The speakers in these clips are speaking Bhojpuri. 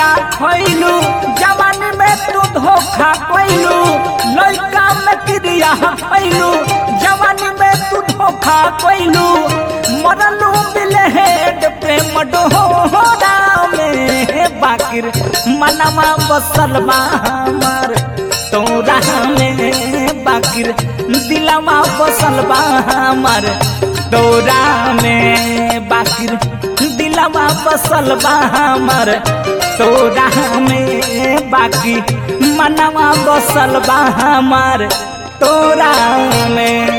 क्रिया खैलू जवानी में तू धोखा कैलू लड़का में क्रिया खैलू जवानी में तू धोखा कैलू मरलू बिलहेड प्रेम डोहरा में बाकिर मनवा बसल बा हमार तोरा में बाकिर दिलवा बसल बा हमार तोरा में बाकिर दिलवा बसल बा हमार तोरा में बाकी मनवा बसल बा हमार तोरा में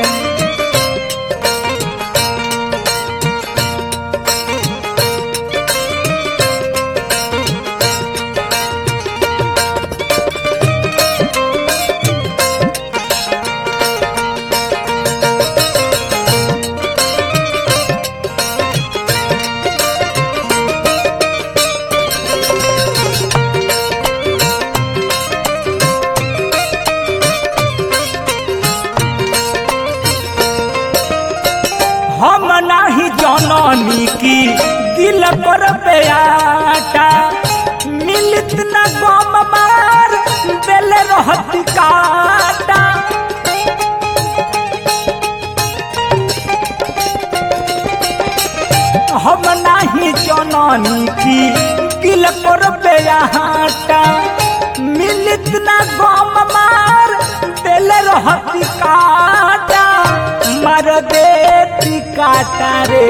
हम नाही जननी की दिल पर बेटा मिलित न गम मार बेल रहती काटा हम नाही जननी की दिल पर बेटा मिलित न गम मार बेल रहती काटा मार देती काटा रे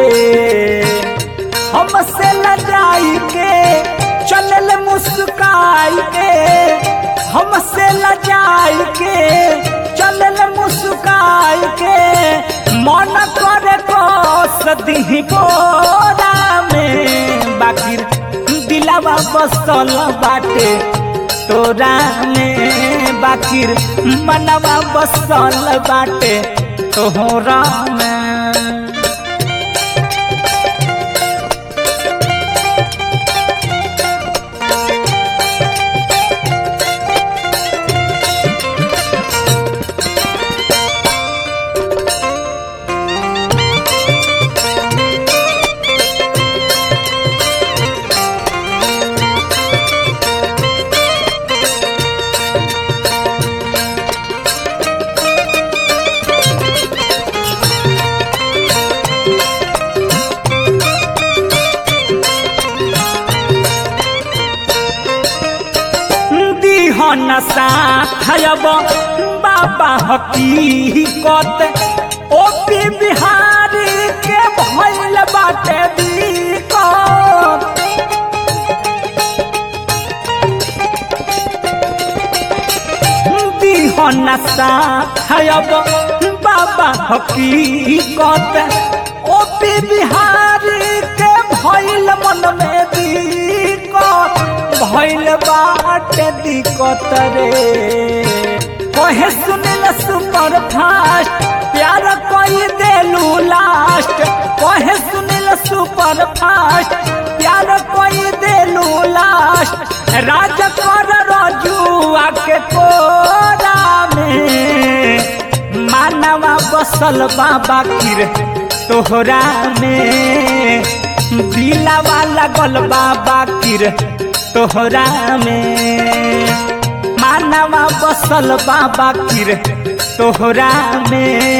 हमसे लजाई के चलल मुस्काई के हमसे लजाई के चलल मुस्काई के मन करे कोस दी गोरा में बाकी दिलावा बसल बाटे तोरा में बाकिर मनवा बसल बाटे तोहरा में दिहन साथब बाबा हकीकत ओ पी बिहारी के भइल बाटे दिक्कत दिहन साथब बाबा हकीकत ओ पी बिहारी के भइल मन में दिक्कत भइल बाटे दिक्कत रे कहे सुनिल सुपर फास्ट प्यार कोई देलू लास्ट कहे सुनिल सुपर फास्ट प्यार कोई देलू लास्ट राज कर रजुआ के कोरा में मानवा बसल बाबा किर तोहरा में दिलावा लगल बाबा किर तोहरा में मानवा बसल बाबा किर तोहरा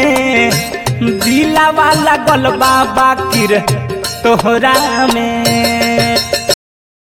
में दिलावा लगल बाबा किर तोहरा में